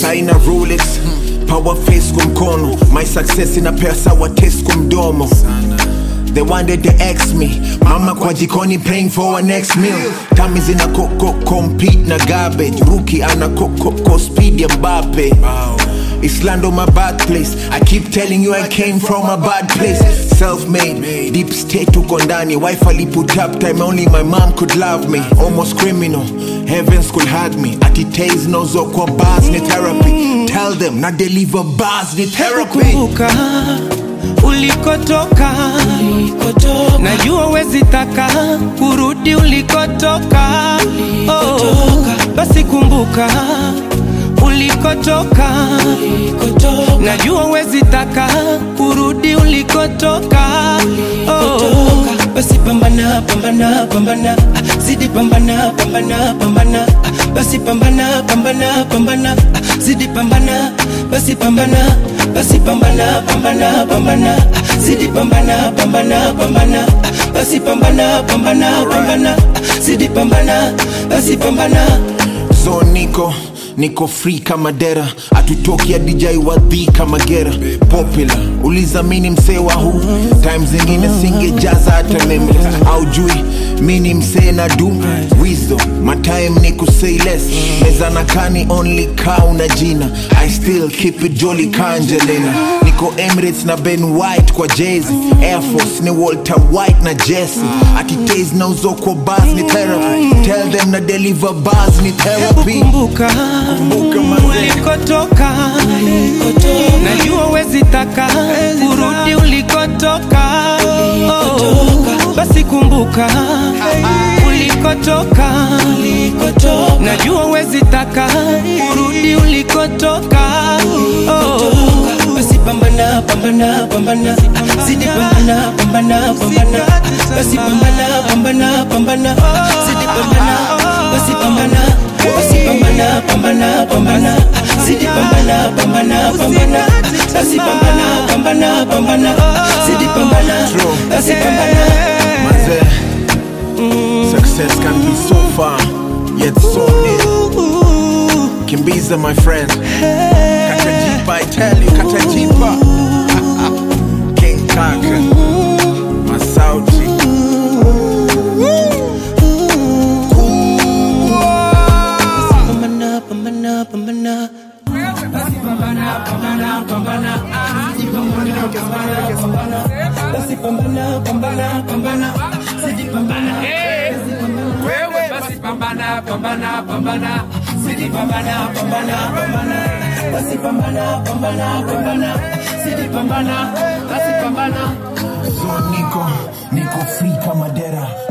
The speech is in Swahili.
haina rolex power face kwa mkono my success ina pesa wa taste kwa mdomo They wanted to ex me Mama kwa jikoni praying for our next meal Tami zina koko compete na garbage Rookie ana koko ko speed ya Mbappe Islando my bad place I keep telling you I came from a bad place Self-made, deep state uko ndani Wife aliput up time only my mom could love me Almost criminal, heavens could hug me Ati taze nozo kwa bars ni therapy Tell them na deliver bars ni therapy kumbuka ulikotoka najua wezi taka kurudi ulikotoka oh, basi kumbuka ulikotoka najua wezi taka kurudi ulikotoka oh, basi pambana pambana pambana ah, zidi pambana pambana pambana ah, basi pambana pambana pambana ah, zidi pambana basi pambana basi pambana pambana pambana ah, zidi pambana pambana pambana ah, basi pambana pambana pambana ah, zidi pambana basi pambana so niko niko free kama dera atutoki adijai wadhi kama gera popular ulizamini msee wa huu time zingine singejaza hata nameless au jui mini msee na du wisdom my time ni kusay less meza na kani only cow na jina i still keep it jolly kanjelena niko emirates na ben white kwa jezi air force ni walter white na jesse atitase na uzo kwa bas ni therapy tell them na deliver bars ni therapy kumbuka Kumbuka mazee. ulikotoka najua wezi taka kurudi ulikotoka oh, basi kumbuka ulikotoka najua wezi taka kurudi ulikotoka oh, basi pambana pambana pambana ah, zidi pambana pambana pambana ah, basi pambana pambana pambana ah, zidi pambana basi pambana basi pambana pambana pambana ah, zidi pambana pambana pambana ah, basi pambana pambana pambana ah, zidi pambana True. basi pambana Mazee, success can be so far yet so near kimbiza my friend katajipa i tell you katajipa king kaka masauti pambana pambana pambana basi pambana pambana pambana zidi pambana wewe basi pambana pambana pambana zidi pambana pambana pambana basi pambana pambana pambana zidi pambana basi pambana so niko niko free kama dera